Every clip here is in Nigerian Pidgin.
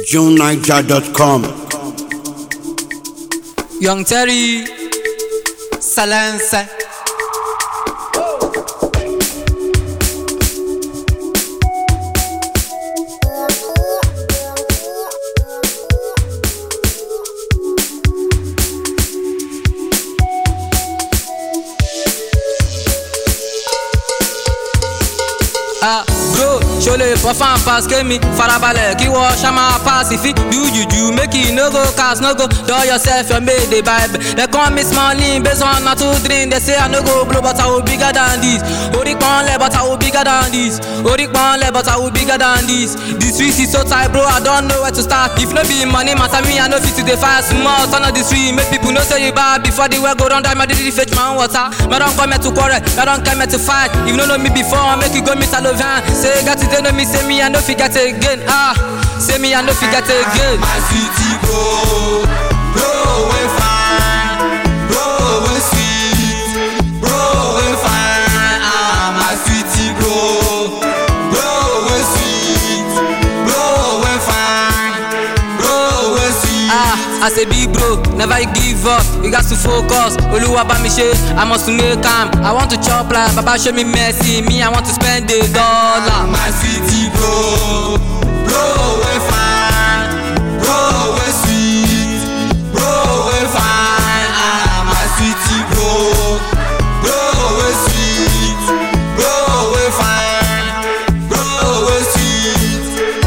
JuneNiger.com. Young Terry, silence. Ah, bro, ṣo lè fọ́ fan pass kémi farabalẹ̀ kí wọ́n ṣá máa pass ìfín do juju make e no go cast no go dull yourself your mate dey vibe dem call me smalling based on na two drink dey say i no go blow but i will bigger than this orí pọ́nlẹ̀ but i will bigger than this orí pọ́nlẹ̀ but i will bigger than this the street is so tight bro i don know where to start if no be money matter me i no fit to dey fight small turn on the street make people know say you bad before the well go run down my daily fetch my own water me don come here to quarrel me don come here to fight if you no know me before make you go meet alovan say got today know me say me i no fit get again ah say me i no fit get again. My city bro, bro we fine, bro we sweet, bro we fine. Ah, my city bro, bro we sweet, bro we fine, bro we sweet. Ah, as a big bro, never give up. You got to focus. Oluwa bá mi ṣe, I must to make am. I want to chop like Baba show me mercy. Me, I want to spend a dollar. My city bro, bro we fine, bro we sweet, bro we fine. Ah, my city bro, bro we sweet, bro we fine, bro we sweet.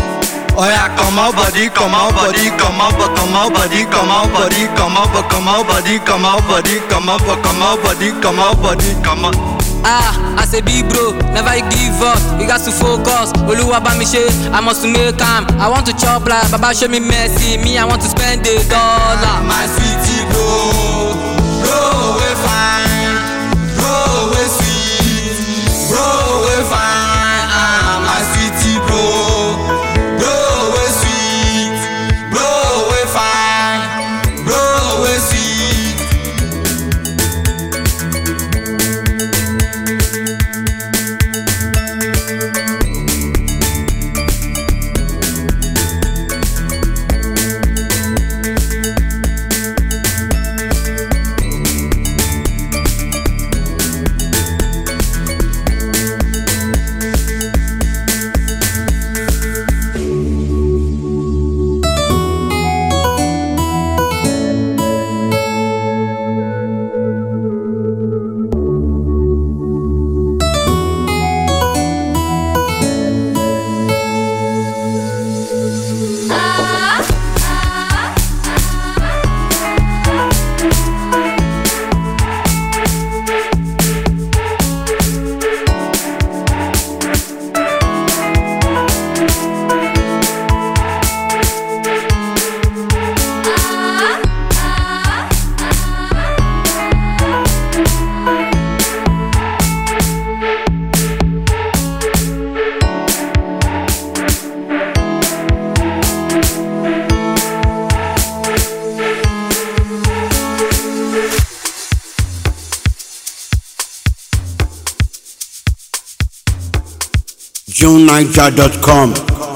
Oya come out body, come out body, come out, but come out body, come out body, come out, but come out body, come out body, come out, but come out body, come out body, come out. Ah, as a big bro, never give up. You got to focus. Oluwa bá mi ṣe, I must to make am. I want to chop like Baba show me mercy. Me, I want to spend a dollar. My city bro, bro we fine, bro we sweet, bro we fine. Ah, my city bro, bro we sweet, bro we fine, bro we sweet. JuneNiger.com.